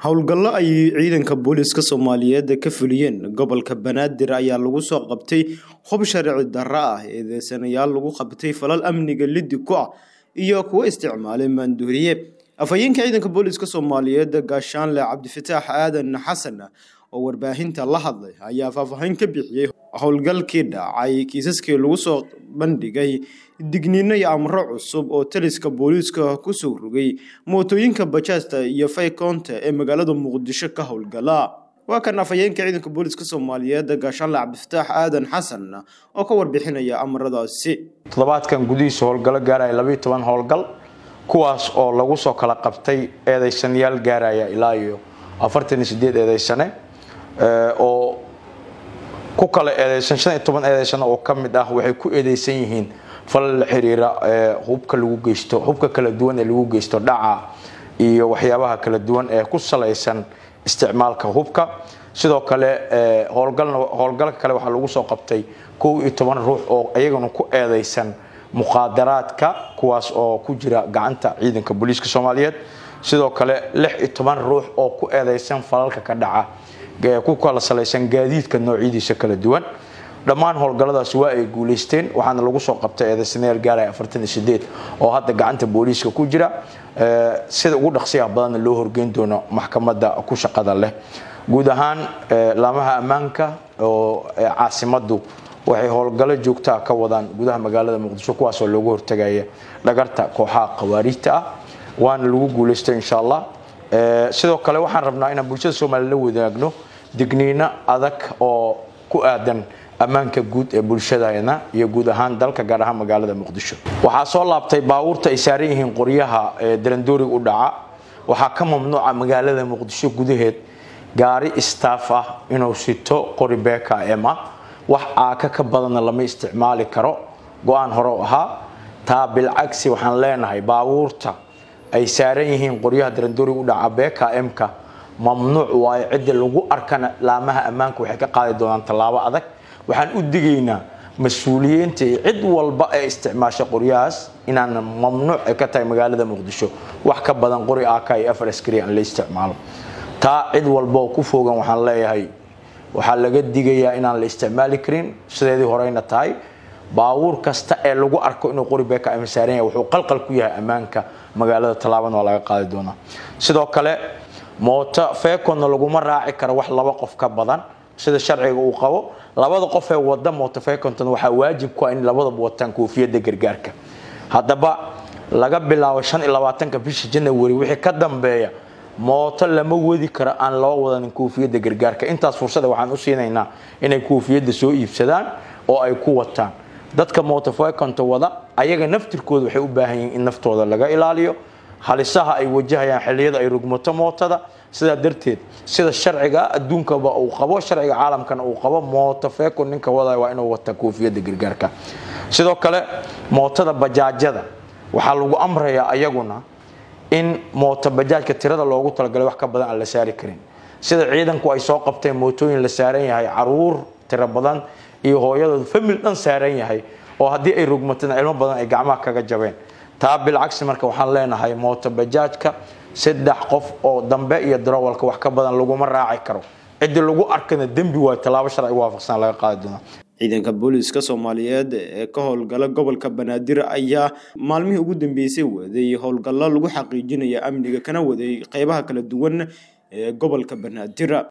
howlgallo ay ciidanka booliiska soomaaliyeed ka fuliyeen gobolka banaadir ayaa lagu soo qabtay hub sharci darro ah eedeysanayaal lagu qabtay falal amniga liddi ku ah iyo kuwo isticmaalay maanduuriye afhayeenka ciidanka booliiska soomaaliyeed gaashaanle cabdifataax aadan xasan oo warbaahinta la hadlay ayaa faahfaahin ka bixiyey howlgalkii dhacay kiisaskii lagu soo bandhigay digniino iyo amro cusub oo taliska booliiska kusoo rogay mootooyinka bajaajta iyo faykoonta ee magaalada muqdisho ka howlgala waa kan afhayeenka ciidanka booliiska soomaaliyeed gaashaanle cabdifataax aadan xasan oo ka warbixinaya amaradaasi toddobaadkan gudihiisa howlgallo gaaraya labayo toban howlgal kuwaas oo lagu soo kala qabtay eedeysanayaal gaaraya ilaa iyo afartan iyo sideed eedeysane oo ku kala eedeysan shan iyo toban eedeysano oo ka mid ah waxay ku eedeysan yihiin falal la xiriira hubka lagu geysto hubka kala duwan ee lagu geysto dhaca iyo waxyaabaha kala duwan ee ku salaysan isticmaalka hubka sidoo kale howlgalka kale waxaa lagu soo qabtay kow iyo toban ruux oo iyaguna ku eedeysan muqaadaraadka kuwaas oo ku jira gacanta ciidanka booliiska soomaaliyeed sidoo kale lix iyo toban ruux oo ku eedeysan falalka ka dhaca ku kala salaysan gaadiidka noocyadiisa kala duwan dhammaan howlgalladaas waa ay guuleysteen waxaana lagu soo qabtay eedeysanayaal gaaraya afartan iyo sideed oo hadda gacanta booliiska ku jira sida ugu dhaqsiyaha badanna loo horgeyn doono maxkamadda ku shaqada leh guud ahaan laamaha ammaanka oo caasimaddu waxay howlgallo joogtaa ka wadaan gudaha magaalada muqdisho kuwaasoo loogu hortagaya dhagarta kooxaha khawaariijta ah waana lagu guuleystay insha allah sidoo kale waxaan rabnaa inaan bulshada soomaaliya la wadaagno digniino adag oo ku aadan ammaanka guud ee bulshadana iyo guud ahaan dalka gaar ahaan magaalada muqdisho waxaa soo laabtay baabuurta ay saaran yihiin qoryaha darandooriga u dhaca waxaa ka mamnuuca magaalada muqdisho gudaheed gaari istaaf ah inuu sito qori bkm ah wax aaka ka badanna lama isticmaali karo go-aan hore u ahaa taa bilcagsi waxaan leenahay baabuurta ay saaran yihiin qoryaha darandooriga u dhaca bkm-ka mamnuuc waayo cidda lagu arkana laamaha ammaanka waxay ka qaadi doonaan tallaabo adag waxaan u digaynaa mas-uuliyiinta iyo cid walba ee isticmaasha qoryahaas inaan mamnuuc ay ka tahay magaalada muqdisho wax ka badan qori ak iyo afar askari aan la isticmaalo taa cid walba oo ku fogan waxaan leeyahay waxaa laga digayaa inaan la isticmaali karin sideedii horeyna tahay baabuur kasta ee lagu arko inuu qori bkm saaran yahay wuxuu qalqal ku yahay ammaanka magaalada tallaabana waa laga qaadi doonaa sidoo kale mooto feekonna laguma raaci karo wax laba qof ka badan sida sharciga uu qabo labada qof ee wada mooto feekonton waxaa waajib ku ah in labadaba wataan koofiyadda gargaarka haddaba laga bilaabo shan iyo labaatanka bisha janawari wixii ka dambeeya mooto lama wadi karo aan loo wadanin koofiyadda gargaarka intaas fursada waxaan u siinaynaa inay koofiyadda soo iibsadaan oo ay ku wataan dadka mootofekonta wada ayaga naftirkooda waxay u baahan yihiin in naftooda laga ilaaliyo halisaha ay wajahayaan xilliyada ay rugmato mootada sidaa darteed sida sharciga adduunkaba uu qabo sharciga caalamkana uu qabo mootofecon ninka wadaya waa inuu wataa koofiyadda gargaarka sidoo kale mootada bajaajada waxaa lagu amrayaa ayaguna in mooto bajaajka tirada loogu talagalay wax ka badan aan la saari karin sida ciidanku ay soo qabteen mootooyin la saaran yahay caruur tiro badan iyo hooyadooda famil dhan saaran yahay oo haddii ay rugmatana cilmo badan ay gacmaha kaga jabeen taa bilcagsi marka waxaan leenahay mooto bajaajka saddex qof oo dambe iyo darowalka wax ka badan laguma raaci karo cidii lagu arkana dembi waayo tallaabo sharci waafaqsan laga qaadi doonaa ciidanka booliiska soomaaliyeed ee ka howlgala gobolka banaadir ayaa maalmihii ugu dambeysay waday howlgallo lagu xaqiijinaya amniga kana waday qeybaha kala duwan ee gobolka banaadir